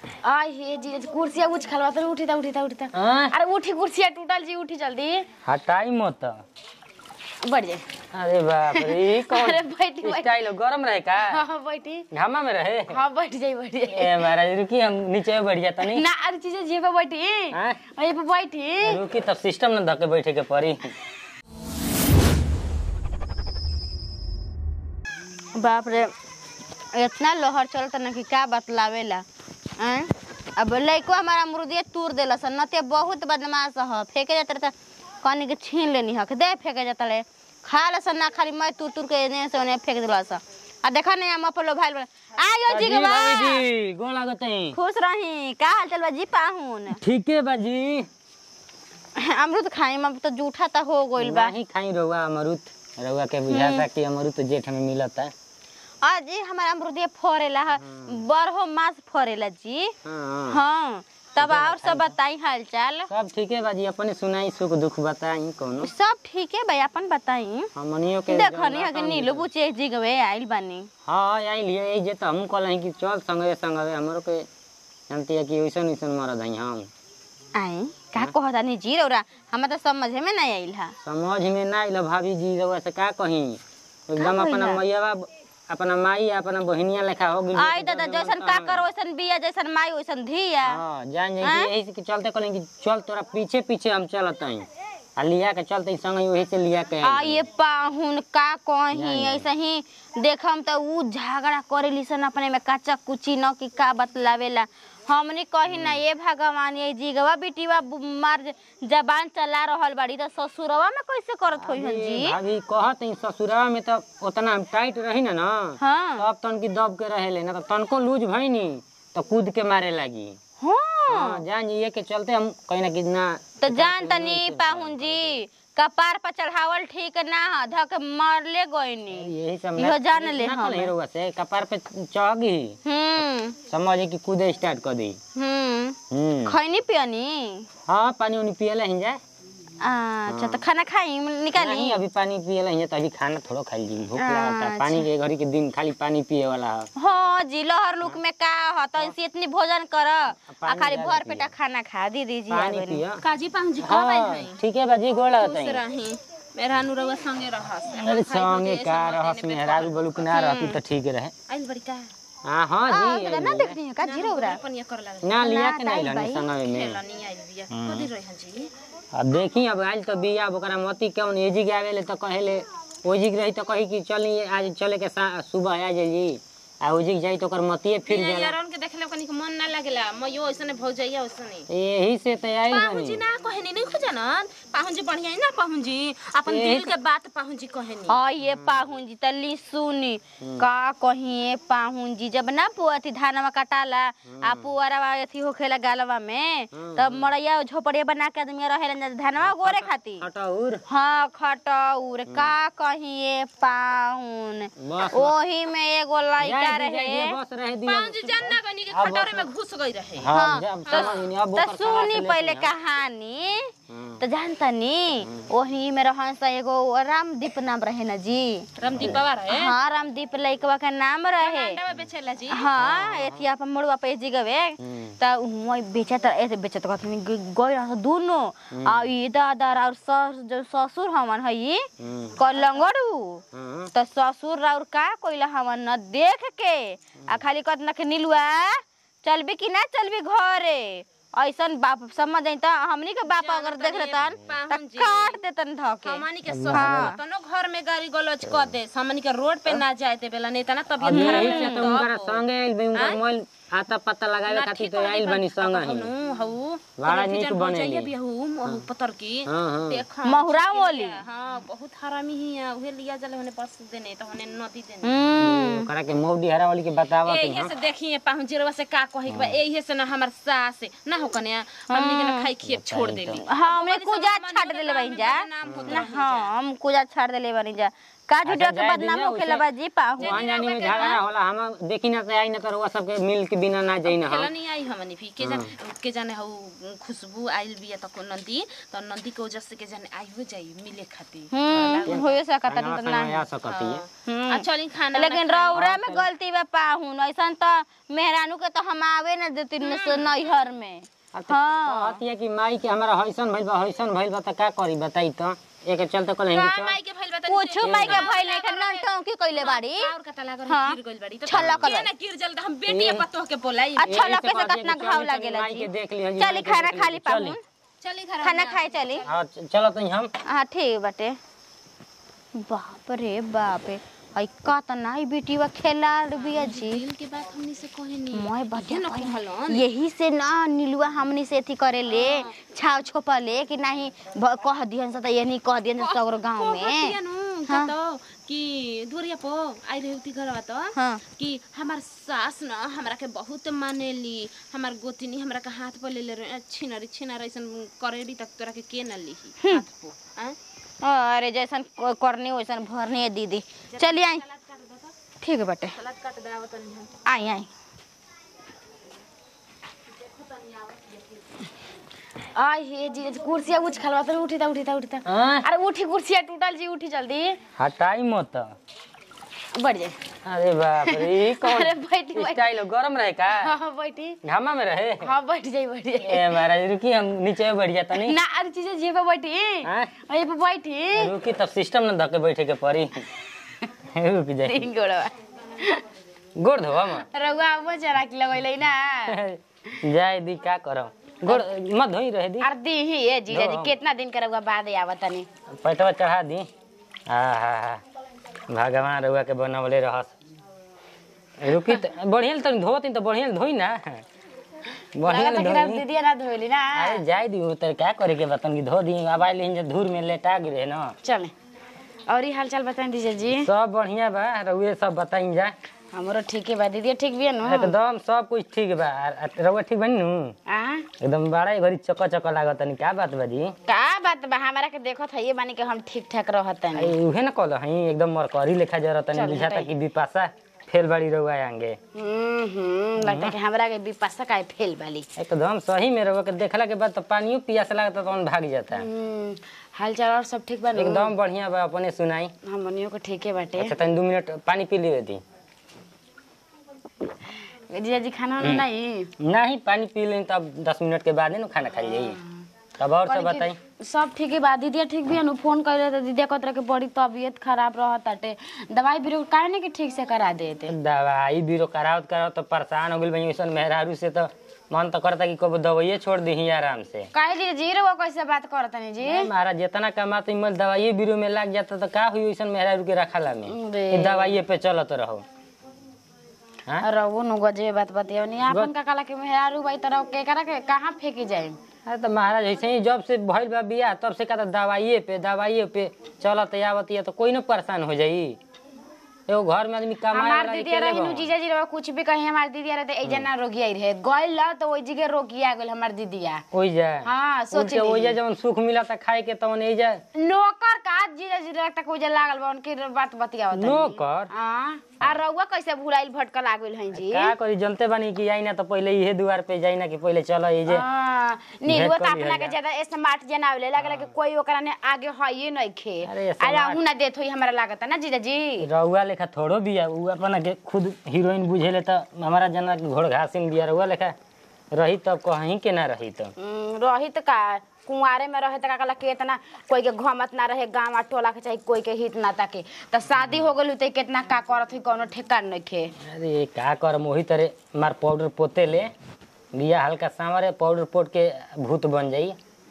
आ ये जी कुर्सिया उछ खलवा तो उठी ता उठी ता उठी ता हाँ? अरे उठी कुर्सिया टूटल जी उठी जल्दी हटाई मत बढ़ जाए अरे बाप रे ई कौन अरे बैठी बैठी स्टाइल गरम रहे का हाँ हाँ बैठी घामा में रहे हाँ बैठ जाई बैठ जाई ए महाराज रुकी हम नीचे बढ़ जाता नहीं ना अरे चीजें जी पे बैठी हाँ? ये पे बैठी रुकी तब सिस्टम न धके बैठे के पड़ी बाप रे इतना लोहर चलता ना कि का बतलावेला हैं अब लइको हमारा मुर्दिया तूर देला सन नते बहुत बदमाश ह फेंके जाता रहता कनी के छीन लेनी हक दे फेंके जाता ले खा ल सन ना खाली मैं तूर तूर के एने से ओने फेंक देला सन आ देखा नहीं हम अपन भाई आयो जी जी के बा जी गोड़ लागत है खुश रही का हाल चल बा जी पाहुन ठीक है बाजी अमरूद खाई में तो जूठा ता हो गइल बा नहीं खाई रहुआ अमरुद रहुआ के बुझाता कि अमरुद तो जेठ में मिलता आ जी हमारा अमरूदिया फरेला है बरहो मास फरेला जी हाँ हाँ तब और सब बताई हाल चाल सब ठीक है बाजी अपने सुनाई सुख दुख बताई कोनो सब ठीक है भाई अपन बताई हमनियो के देखनी है कि नीलू बुचे जी गवे आइल बानी हाँ आई लिए यही जे तो हम कहल कि चल संगे संगे हमरो के जानती है कि वैसन वैसन मरद हई हम आई का कहता नहीं जी रौरा हम तो समझ में नहीं आइल है समझ में ना आइल भाभी जी रउआ से का कही एकदम का अपना कहिला? मैया अपना माई अपना बहनिया लेखा हो गई आई दादा जैसन काकर वैसन बिया जैसन माई वैसन धिया हाँ जान जाए आँय? कि यही से कि चलते कहले कि चल तोरा पीछे पीछे हम चलत हई आ लिया के चलते संगे वही से लिया के आ आइल। ये पाहुन का कही जानी। ऐसे ही देखम तो ऊ झगड़ा करेली सन अपने में कच्चा कुची न कि का बतलावेला हमने कही ना ये भगवान ये जीगवा बेटीवा बु- मार जबान चला रहल बाड़ी तो ससुरवा में कैसे करत होई हन अरे जी भाभी कहत हई ससुराल में तो उतना हम टाइट रही ना ना हाँ तब तन की दब के रहेले ना तो तनको लूज भईनी तो कूद के मारे लगी हाँ हाँ जान जी ये के चलते हम कहीं ना कितना तो जान तनी पाहुन जी कपार पर चढ़ावल ठीक ना ह धक मरले गईनी यही सब इहो जान ले ना हम। कहले रउआ से कपार पे चढ़ी हम्म समझे कि कूदे स्टार्ट कर दी हम्म हम्म खैनी पियनी हाँ पानी उनी पियला ही जा अच्छा तो खाना खाई निकाली नहीं अभी पानी पियला ही तो अभी खाना थोड़ा खाई जी भूख लगता अच्छा। पानी के घड़ी के दिन खाली पानी पिए वाला है हाँ जी लहर लुक में का ह तो ऐसे इतनी भोजन कर आ पानी खाली ज्यादा भर पेटा खाना खा दीदी जी पानी आगनी। पिया काजी पाहुन जी कब हाँ आइल हई ठीक है बाजी गोड़ लगता खुश है रही मेरा अनुरवा संगे रहस अरे संगे का रहस मेहरारू बलुक ना रहती तो ठीक रहे आइल बड़ी का हाँ हाँ आ, जी दादा ना देखनी है का जीरो उरा अपन ये कर लागल ना लिया के ना, नहीं ताई लनी भाई। संगे में खेला नहीं आइल बिया कदी रही हन जी अब देखी अब आयल तो बिया अब ओकरा मती कौन एजी के आवेले तो कहेले ओजी के रही तो कही कि चली आज चले के सा- सुबह आ जाइए आ ओजी के जाई तो ओकर मतिए फिर बिना जाला यारन के देखले कनी के मन ना लागेला मयो ऐसने भौजैया ऐसने यही से तो आई पाहुन जी बनी ना कहनी नहीं खोजन पाहुन जी बढ़िया है ना पाहुन जी अपन यही दिल के बात पाहुन जी कहनी हाँ ये पाहुन जी तली सुनी का कहिए पाहुन जी जब ना पुआ थी धानवा कटाला आ पुअरवा अथी होखेला गालवा में तब मड़ैया झोपड़िया बना के आदमी रहेला धानवा गोरे खाती हटाउर हाँ खटौर का कहिए पाहुन बस ओही में एगो लड़का जाए दी, जाए दी, रहे बस रहे दी पाहुन जी जानना कनी के अब खटोरे में घुस गई रहे हाँ जब समझ नहीं अब तो ओकर सुनी कला से पहले लेके ना। कहानी हाँ। तो जानता नी ओही में रहन सा एगो रामदीप नाम रहे ना जी रामदीप बाबा रहे हाँ रामदीप लइकवा का नाम रहे अंडा में बेचेला जी हाँ एथी अपन मुड़वा पे जी गवे हम्म। त वही बेचत ऐसे बेचत कहत गई रह दुनो आ ई दादा और सस जो ससुर हमन हई हम्म, कलंगड़ू हाँ, त ससुर और का कोइला हमन न देख के आ खाली कहत न के नीलुआ चलबी कि ना चलबी घरे ऐसन बाप समझ आई त हमनी के बाप अगर देख लेतन त पाहुन जी। काट देतन धके हमनी के ससुर तनो घर में गाड़ी गलौज कर दे हमनी के रोड पे ना जाए दे बेला नहीं तना तबियत अब खराब यही से तो उनकरा संगे आइल बनी उनकर मोल आता पत्ता लगावे खातिर तो आइल बनी संग ही हऊ बड़ा नीक बनेली। जाइए भी हऊ महू पतर की हाँ हाँ देखा महुरा मोली हां बहुत हरामी ही है उहे लिया जले होने बस देने तो होने नदी देने हम्म ओकरा के मौडी हरा वाली के बतावत एही है से देखिए पाहुन जीरवा से का कहे के बा एही से ना हमर सास ना हो कने हमनी के ना खाई खिए छोड़ देली हाँ हमने कुजा छाट देले बनी जा ना हाँ हम कुजा छाट देले बनी जा का झूठा के जाए बदनाम दीजिए, होखेला उसे- बाजी पाहु वहाँ जाने में झगड़ा होला हम देखी ना तो आई ना तो रउआ सबके मिल के बिना ना जाई ना खेला हम नहीं आई हमनी भी के जाने के जाने हौ खुशबू आइल बिया त को नंदी त नंदी के वजह से के जाने आई हो जाई मिले खातिर हम्म होए सकता खाना त वाना ना आ सकती है हम्म। आ चली खाना लेकिन रौरा में गलती बा पाहुन ऐसन त मेहरानू के तो हम आवे न देती न से नैहर में अब तो हाँ। कहती है कि माई के हमारा हईसन भइल बा हईसन भइल बा त का करी बताई तो एक चलते कल का हिंगे माई के भइल बा त कुछ माई के भइल नहीं खन नंटों की कइले बाड़ी और कता लागल हाँ। गिर गइल बाड़ी त छल्ला के कलर। ना गिर जल त हम बेटी पतो के बोलाई अच्छा यही से लगे से कहती है कितना कि घाव चली, लागेला माई जी के देख लिहँ जी, चली माई के खाना देख खा ली लिहँ, चली। पाहुन चली घर खाना खाए चली हाँ चलो तो हम हाँ ठीक बाटे बाप रे बाप रे आई का त नाई बेटी वा खेलाड़ बिया जी दिल के बात हमनी से कहे नहीं मैं बतिया न कही। कहलन यही से ना नीलुआ हमनी से अथी करे ले छाव छोपा ले कि नहीं भ- कह दिहन से त ये नहीं कह दिहन से सगरो गांव में हाँ। तो कि दूरिया पो आई रही थी घरवा तो हाँ कि हमार सास न हमरा के बहुत मानेली हमार गोतिनी हमरा के हाथ पर ले ले छिनरी छिनर ऐसन करेली तक तोरा के के न लिही हाथ पो आं? अरे जैसन क- करनी वैसन भरनी है दीदी चलिए आई ठीक है बटे सलाद काट दाव तनी हम आई आई आई हे जी कुर्सिया उछ खलवा तो उठी ता उठी ता उठी ता हाँ? अरे उठी कुर्सिया टूटल जी उठी जल्दी हटाई मत बढ़ जाए अरे बाप रे ई कौन अरे बैठी बैठी स्टाइल हो? गरम रहे का हाँ हाँ बैठी घामा में रहे हाँ बैठ जाई बैठ जाई ए महाराज रुकी हम नीचे बैठ जाता नहीं ना अरे चीजें जी पे बैठी हाँ? ये पे बैठी रुकी तब सिस्टम न धके बैठे के पड़ी रुक जाए तीन गोड़वा गोड़ धोवा म रउआ अब जरा के लगैले ना जाए दी का करम गोड़ मत धोई रहे दी अरे दी ही ये जीजा जी दो। कितना दिन के रउआ बाद आवत तनी पैटवा चढ़ा दी हा हा हा भगवान रउआ के बनवले रहस रुकी त बढ़िया तनी धोती त बढ़िया धोई ना बढ़िया लगता कि धोई दीदी ना धोइली ना अरे जाए दी तो क्या करे के बतन की धो दी अब आइल हिं धूर में लेटा गिरे न चले और ये हाल चाल बताएं दीजिए जी सब बढ़िया बा रउए सब बताई जा हमरो ठीक है बा दीदी ठीक भी है नु एकदम सब कुछ ठीक बा आ- रउआ ठीक बनी नु आ एकदम बड़ा घड़ी चक चक लागत तनी का बात बाजी का बात बा हमरा के देखत है ये मानी के हम ठीक ठाक रहत आई उहे न कहल हई एकदम मरकरी लेखा जरत तनी चल, बुझाता हटाई। कि बिपाशा फेल बाड़ी रउआ आंगे हम्म हम्म लगता है कि हमरा के विपाशा का फेल वाली एकदम सही में रउआ के देखला के बाद तो पानियो पियास लागता तो भाग जाता हम्म हाल चाल और सब ठीक बा नु एकदम बढ़िया बा अपने सुनाई हमनियो के ठीके बाटे अच्छा तनी दू मिनट पानी पी लियो दी जीजा जी खाना वाना नहीं नहीं पानी पी लें तब दस मिनट के बाद ही ना खाना खाई जाई तब और सब बताई सब ठीक है बा दीदी ठीक भी है नु फोन करे तो दीदी कहत रहे कि बड़ी तबीयत खराब रहत ताटे दवाई बीरो काहे नहीं कि ठीक से करा देते दवाई बीरो करावत करावत तो परेशान हो गइल बनी वैसन मेहरारू से तो मन तो करता कि कब दवाइये छोड़ दी आराम से काहे जी जी रो कैसे बात करत नहीं जी महाराज जितना कमाते मल दवाइये बीरो में लग जाता तो का हुई वैसन मेहरारू के रखला में अरे। कि दवाइये पे चलत रहो हाँ? रहो नु गजे बात बतियो नहीं आपन का काला के मेहरारू भाई तरह के करा के कहां फेंकी जाए अरे तो महाराज ऐसे ही जब से भइल बा बियाह तब से कहता दवाइये पे दवाइये पे चलत आवत तो कोई न परेशान हो जाई एगो घर में आदमी कमाए हमार वाला दीदी अकेले रही नु बा। जीजा जी रहो कुछ भी कहीं हमार दीदी रहे तो एजा ना रोगी आई रहे गइल ला तो ओई जगह रोगी आ गइल हमार दीदिया ओइ जा हाँ, सोच उनके ओइ जा ली। जवन सुख मिला था खाए के तवन एइ जा नौकर का जीजा जी रहे तक ओजा लागल बा उनकी बात बतियावत तनी। नौकर? हां आ रउआ कैसे भुलाइल भटकल आ गइल हैं जी का करी जनते बानी कि आई ना तो पहले इहे दुआर पे जाई ना कि पहले चल ई जे हाँ, नीलुआ भेंट तो कर लिहल अपना के जा। ज्यादा स्मार्ट जनावले लागल कि कोई ओकरा ने आगे हइए नहीं खे अरे अरे smart- अहू ना देत होई हमरा लागत ना जीजा जी रउआ लेखा थोड़ो बिया उ अपना के खुद हीरोइन बुझेले त हमारा जना के घोड़ घासिन बिया रउआ लेखा रही तब कहीं के ना रही तो हम्म, रही त का कुंवारे में रहे त का कहला केतना कोई के घमत ना रहे गांव टोला के चाहे कोई के हित ना ताके त शादी हो गइल त केतना का करत हुई कोनो ठेकान नहीं खे अरे का कर मोही तरे मार पाउडर पोते ले बिया हल्का सांवरे पाउडर पोट के भूत बन जाई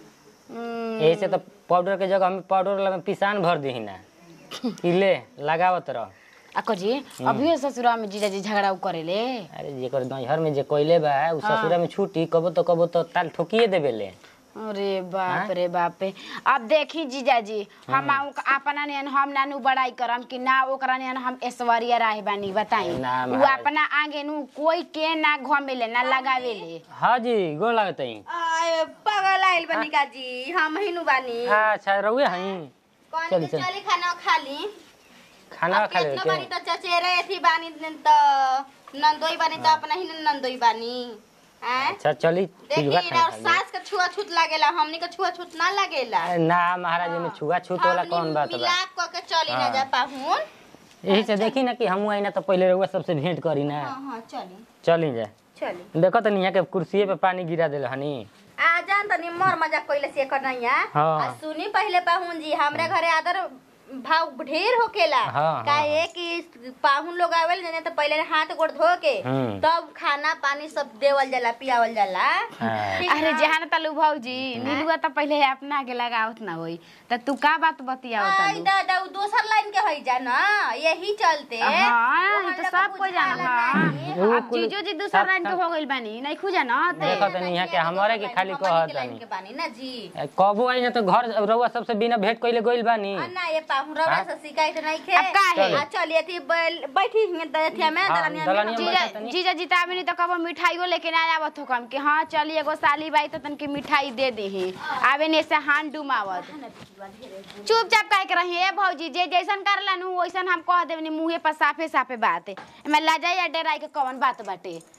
हम्म, यही से तो पाउडर के जगह हम पाउडर वाला में पिसान भर दी ना कि ले लगावत रह आ जी अभी ससुरा में जीजा जी झगड़ा उ करेले अरे जेकर घर में जे कोइले बा उ ससुरा में छूटी कबो तो कबो तो ताल ठोकिए देबे ले अरे बाप रे बाप रे अब देखी जीजा जी हम आउ- अपना नियन हम नानू बड़ाई करम कि ना ओकरा नियन हम ऐश्वर्या राय बानी बताई ना, उ महाराज। अपना आगे नु कोई के ना घमेले ना लगावेले हाँ जी गोड़ लागत हई आए, पागल आइल बनी का जी हम हिनु बानी अच्छा रउए हई कौन चल, के चल। चली खाना खा ली खाना अब खा ले केतना बानी त चचेरे थी बानी त नंदोई बानी त अपना ही नंदोई बानी हैं अच्छा चली चुजवा देखी खाना और खा ले सास का छुआछूत लागेला हमनी का छुआछूत ना लागेला ना महाराज में छुआ छूत वाला हमनी कौन बात बा मिलाप क के चली ना हाँ। जा पाहुन यही से देखी ना कि हम आई ना तो पहले रउआ सबसे भेंट करी ना हां हां चली चली जा चली देखो तो यहाँ के कुर्सीए पे पानी गिरा दिल हनी आ जान तनी मर मजाक कइले से कर नैया हाँ। आ सुनी पहले पाहुन जी हमरे घरे आदर भाव ढेर होकेला हाँ, काहे कि पाहुन लोग आवेल जने तो पहले हाथ गोड़ धो के हम्म। तब खाना पानी सब देवल जाला पियावल जाला हाँ। ठीक अरे ना? जहान तलू भौजी नीलुआ त पहिले अपना के लगावत ना होई त तू का बात बतियावत आई तलू दादा उ दोसर लाइन के हई जा ना यही चलते हाँ वो ई तो हम सब लोग कोई जाना बुझाला हाँ नहीं। वो अब कुल- जीजो जी दूसरा सब- लाइन के हो गइल बानी नहीं खुजा ना देखो तनी यहाँ के हमारे के खाली हमनी कहत के लाइन तनी के बानी ना जी कबो आई ना तो घर रउआ सबसे बिना भेंट कइले गइल बानी आ ना ये पाहुन रवा हाँ? से शिकायत नहीं खे अब काहे? आ चलिए थी बैल- बैठी हिंगे दथिया में हाँ, दलनिया दलनिया में में जीजा बैठा तनी। जीजा जीता नहीं तो कबो मिठाइयो लेके ना आवत हो कम कि हाँ चली एगो साली बाई तो तनके मिठाई दे दीही आवे ने से हाथ डुमावत चुपचाप कह के रही ए भौजी जे जैसन करला नु वैसन हम कह देवनी मुंहे पर साफे साफे बात एमे लाजा या डराई के कौन बात बाटे